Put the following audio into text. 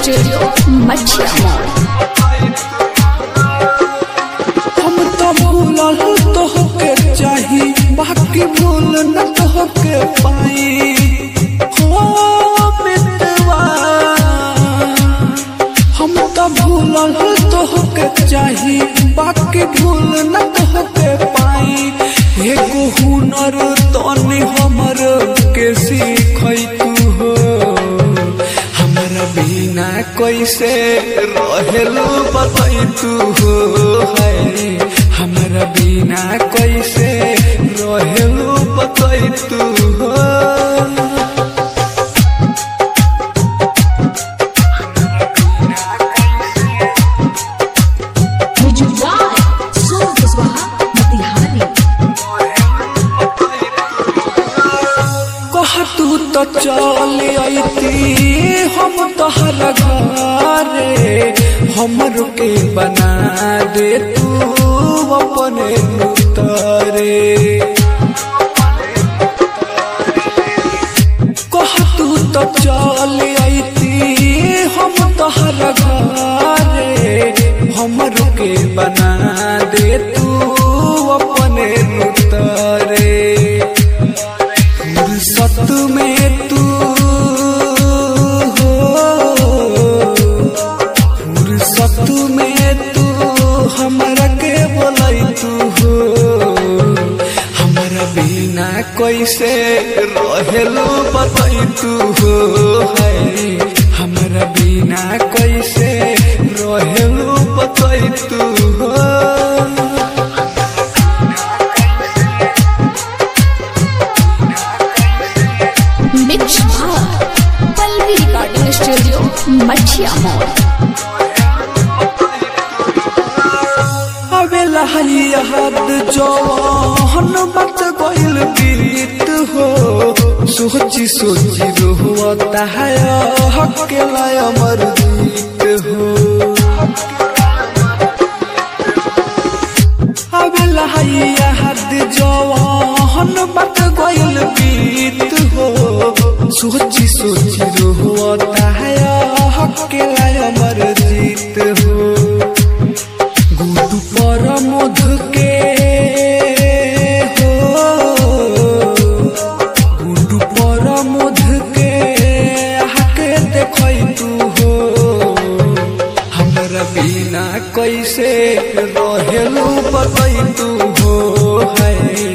studio मछिया mall हम तो भूलल तोहके चाही बाकी भूल न तोहके पाई हो मितवा हम तो भूलल तोहके चाही बाकी भूल न तोहके पाई एगो हुनर तनी हमर के सीखै तू हो हमरा बिना कैसे रहेलू बताई तू हो है हमरा बिना कैसे रहेलू बताई तू हो कह तू तो चल अती हम तोहर घरे हमर के बना दे तू अपने उतरे कह तू तो चल अती हम तोहर घरे हमर के बना दे तू अपने उतरे फुर्सत में तू हो फुर्सत में तू हमरा के बोलाई तू हो हमरा बिना कैसे रहेलू बताई तू हो है हमरा बिना कैसे रहेलू बताई तू हो मिक्स भार पल्लवी रिकॉर्डिंग स्टूडियो मछिया मॉल अबेला हद जवान बात गइल बीत हो सोची सोची रोता है हकेला अमर जीत हो अबेला हद जवान बात गइल बीत हो सोची सोची रोता है हकेला अमर जीत हो गुरु पर मध के हो गुरु पर मध के आके देखै तू हो हमरा बिना कैसे रहेलू बतै तू हो है